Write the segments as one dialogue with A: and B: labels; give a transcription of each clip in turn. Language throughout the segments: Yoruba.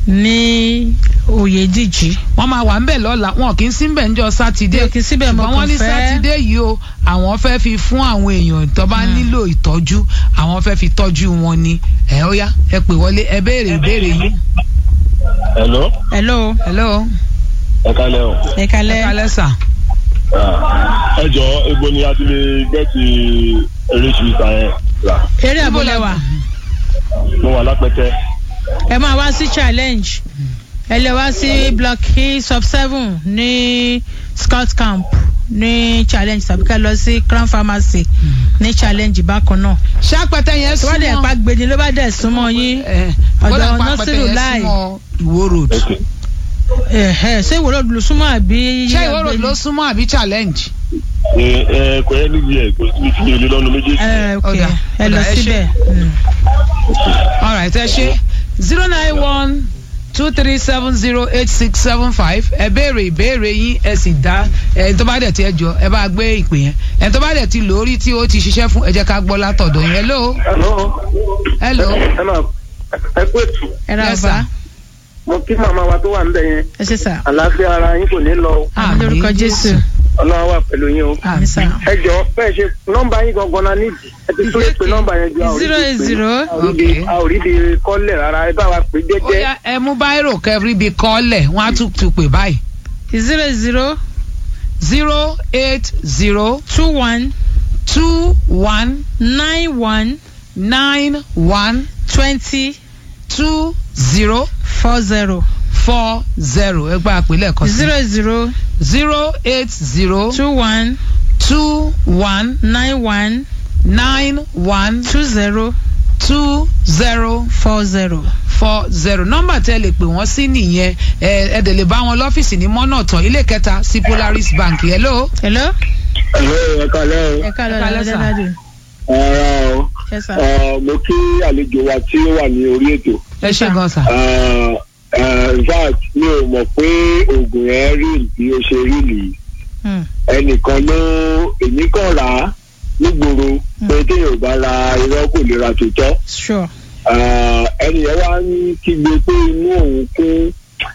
A: ní oyèdíjì.
B: wọ́n máa wà ńbẹ̀ lọ́la wọn kì í sí ńbẹ̀ níjọ́ sátidé
A: Wọn kì í síbẹ̀, mo
B: ṣùgbọ́n wọ́n
A: kàn
B: ní
A: fẹ́-
B: sátidé yìí o àwọn fẹ́ fi fún àwọn èèyàn tó bá nílò ìtọ́jú àwọn fẹ́ fi tọ́jú wọn ni ẹ ó yá ẹ pè wọlé ẹ béèrè ìbéèrè yìí.
C: hello
A: hello
B: hello
C: ẹ kálẹ́ o.
A: ẹ
B: ẹ
A: kalẹ́.
B: kálẹ́ sà.
C: Ah, ẹ jọ ebo ni a ti lè gẹ́ẹ̀tì erésì ìta yẹn rà
A: eré àbúlé wa
C: mo wà lápẹtẹ.
A: ẹ máa wá sí challenge ẹ lè wá sí block e sub seven ní scout camp ní challenge tàbí ká lọ sí crown pharmacy ní challenge bákan náà.
B: ṣápẹ́tẹ́ yẹn
A: tó bá dẹ̀
B: súnmọ́
A: pa gbèdé ló bá dẹ̀ súnmọ́ yín
B: ẹ,
A: ọ̀dọ̀
B: bọ́lá pa
A: Nasiru
B: pẹ́tẹ́ yẹn
A: Lai.
B: súnmọ́ Ìwó road.
C: Okay.
A: ẹ̀hẹ́ ṣé ìwòrò ló súnmọ́ àbí.
B: ṣé Ìwó road ló súnmọ́ àbí challenge.
C: ẹ ẹ kò yẹ níbi ẹ kò síbi tí mi ò lè lọ́nu méjèèjì.
A: ẹ ok
B: Ọ̀dà,
A: ẹ lọ
B: ọ̀dà, ẹ ṣé.
A: síbẹ̀. Mm.
B: all right ẹ ṣe zero nine one two three seven zero eight six seven five ẹ béèrè ìbéèrè yín ẹ sì dá ẹ tó bá dẹ̀ ti ẹ jọ ẹ bá gbé ìpè yẹn ẹ tó bá dẹ̀ ti lórí tí ó ti ṣiṣẹ́ fún ẹ jẹ́ ká gbọ́ látọ̀dọ̀ yẹn hello
D: Hello.
B: hello
D: ẹ máa ẹ kú ètò
A: ẹ ra
B: Yes,
A: ọba
B: sir.
D: mo kí màmá wa tó wà níbẹ̀ yẹn
A: ẹ ṣe sà
D: àlàáfíà ara yín kò ní lọ o.
A: àmì lórúkọ jésù
D: ọlọ́run wà pẹ̀lú yín o.
A: àmì sà.
D: ẹ jọ bẹ́ẹ̀ ṣe nọ́mbà yín gangan náà nídìí ẹ ti tó lè pe nọ́mbà yẹn ju a ò rí
A: zero
D: bí
A: eight
D: pé
A: zero
B: Okay.
D: a ò rí bí kọ́lẹ̀ rárá ẹ bá wa pè
B: ó
D: jẹ́jẹ́.
B: yá ẹ mú báírò kẹrí bíi kọ́lẹ̀ wọ́n á tún tún pè báyìí
A: zero zero
B: zero eight zero
A: two one
B: two one
A: nine one
B: nine one
A: twenty
B: two zero
A: four zero
B: four zero ẹ gba àpèlẹ̀ kan sí
A: zero zero
B: zero eight zero
A: two one
B: two one
A: nine one
B: nine one
A: two zero
B: two zero
A: four zero.
B: four zero nọ́mbà tẹ́ lè pè wọ́n sí nìyẹn ẹ ẹ dẹ̀ lè bá wọn lọ́fíìsì ní mọ́nà tán ilé kẹta sí Polaris Bank hello.
A: hello.
C: ẹ kálẹ́ o.
A: ẹ ká lọ
B: Ẹ káalẹ́, sir.
A: dáadáa.
C: ara o
A: ẹ sà.
C: Ẹ, mo kí àlejò wa tí ó wà ní orí ètò.
B: ẹ ṣe gan sa.
C: Ẹ, ẹ, in fact mi ò mọ̀ pé oògùn yẹn rí bí ó ṣe rí nìyí.
A: Hmm.
C: ẹnìkan ló èmi kàn rà á nígboro pé téèyàn ò bá ra irọ́ kò lè ra tòótọ́.
A: sure.
C: Ah, ẹni yẹn wá ń kígbe pé inú òun kún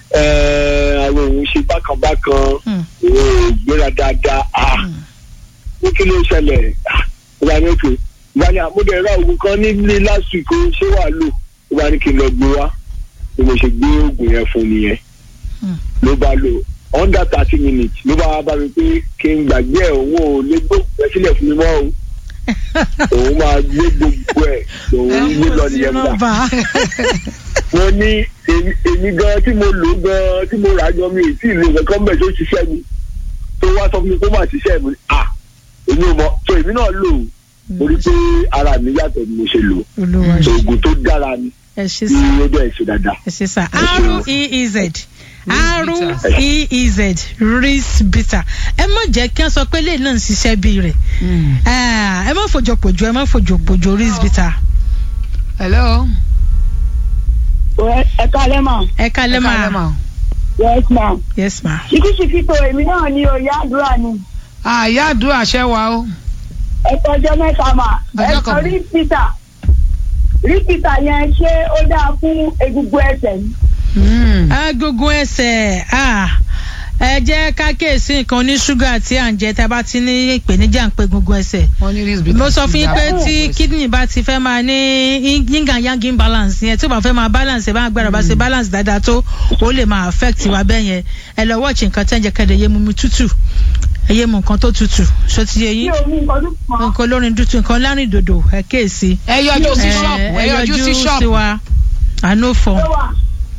C: eh, àwọn òun ṣe bákanbákan
A: Hmm.
C: òun ò gbéra dáadáa ah ní kí ló ṣẹlẹ̀ Ah, ìgbà ní òkè ìgbà ní àmúdẹ̀ ra oògùn kan nílé last week ó ṣé wàá lò ìgbà ní kí n lọ gbé wá bí mo ṣe gbé oògùn yẹn fún nìyẹn
A: Hmm.
C: ló bá lò under thirty minutes ló bá wá bá mi pé kí n gbàgbé ẹ̀ òun ò lè gbóògùn ẹ sílẹ̀ fún mi mọ́ o òun máa gbé gbogbo ẹ̀ òun gbé lọ nìyẹn gbà
A: nọ́mbà.
C: wọ́n ní èmi èmi gan tí mo lò gan tí mo rà gan mi ì tí ì lo nǹkan bẹ́ẹ̀ tó ṣiṣẹ́ mi tó wá sọ fún mi kó má ṣiṣẹ́ mi à èmi ò mọ̀ so èmi náà lò ó mo rí pé ara mi yàtọ̀ ni mo ṣe lò ó
A: olúwa
C: so oògùn tó dára ni
A: ẹ ṣe
C: tí
A: sà.
C: ó dẹ̀ ṣe dáadáa.
A: ẹ ṣe sà.
C: Ẹ ṣeun.
A: r e e z
B: bitter.
A: r e e z ris bitter ẹ má jẹ́ kí wọ́n sọ pé lẹ́yìn náà ń ṣiṣẹ́ bí rẹ̀ ẹ má fòjò pòjò ẹ má fòjò pòjò ris bitter.
B: hello.
E: ẹ kálẹ́ mà
A: ẹ kálẹ́
B: ẹ kálẹ́
A: máa
E: yes ma
A: yes ma.
E: ṣíkíṣíkí tó èmi náà ní oyè àdúrà ni
B: àyà àdúrà ṣẹ́ wa o.
E: ẹ tọjọ́ mẹ́ta mà ẹ
B: Ọjọ́
E: sọ
B: kan.
E: rí pítà rí pítà yẹn ṣé ó dáa fún egungun ẹsẹ̀ ni.
B: Mm.
A: agogo ẹsẹ̀ ah, ẹ jẹ́ ká kíyèsí nǹkan ní ṣúgà tí à ń jẹ tá a bá ti ní ìpèníjà ń pe gungun ẹsẹ̀.
B: wọ́n ní risk
A: mo sọ fún yín pé tí kidney bá ti fẹ́ máa ní yin and yang imbalance yẹn tí ó bá fẹ́ máa balance ẹ̀ bá gbára bá ṣe balance dáadáa tó ó lè máa affect wa bẹ́ẹ̀ yẹn ẹ lọ watch nǹkan tẹ́ ń jẹ kẹ́dẹ̀ yé mu mi tútù ẹ yé mu nǹkan tó tútù ṣó ti yé
E: bí
A: yín
E: omi nǹkan tó pọ̀
A: nǹkan olórin dúdú nǹkan lárin dòdò ẹ kéèsì
B: ẹ yọjú sí
A: ẹ
B: ṣọ́ọ̀bù ẹ
A: ẹ
B: yọjú sí
A: sí
B: ṣọ́ọ̀bù.
A: wa àánú fọ
E: ló wà.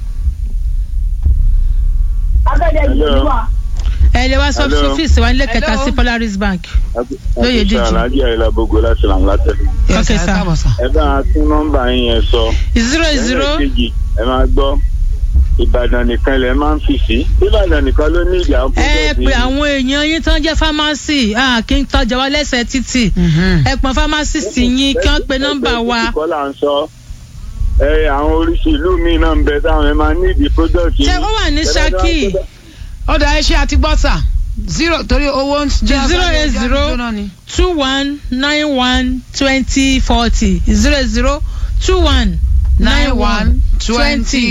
E: abẹ́rẹ́ ìlú wà.
A: ẹ lè wá sọ
C: Hello.
A: fíìsì wa nílé kẹta
B: Hello.
A: sí Polaris Bank Lóye díjì.
C: alájí àyìnlá gbogbo láti làm látẹ.
B: Yes,
A: Okay,
B: ẹ
A: sir.
B: káàbọ̀ sir.
C: ẹ bá a tún nọ́mbà yín yẹn sọ.
A: zero zero
C: kejì ẹ máa gbọ́ ìbàdàn nìkan lẹ máa ń fi sí. ìbàdàn nìkan ló ní ìjà ń
A: ẹ pé àwọn èèyàn yín tán jẹ́ pharmacy ah, kí n tọ́jà wa lẹ́sẹ̀ títì
B: Mhm.
A: ẹ pọn pharmacist yín kí wọ́n pe nọ́mbà wa
C: kọ́ là ń sọ. ẹ àwọn oríṣi ìlú míì náà ń bẹ táwọn ẹ máa ní ìdí product
A: ṣé ó wà ní Ṣakí
B: ó dà ẹ ṣe àti gbọ́ sà zero torí owó ń jẹ́
A: Zero eight zero. two one nine one twenty forty zero zero two one
B: nine one twenty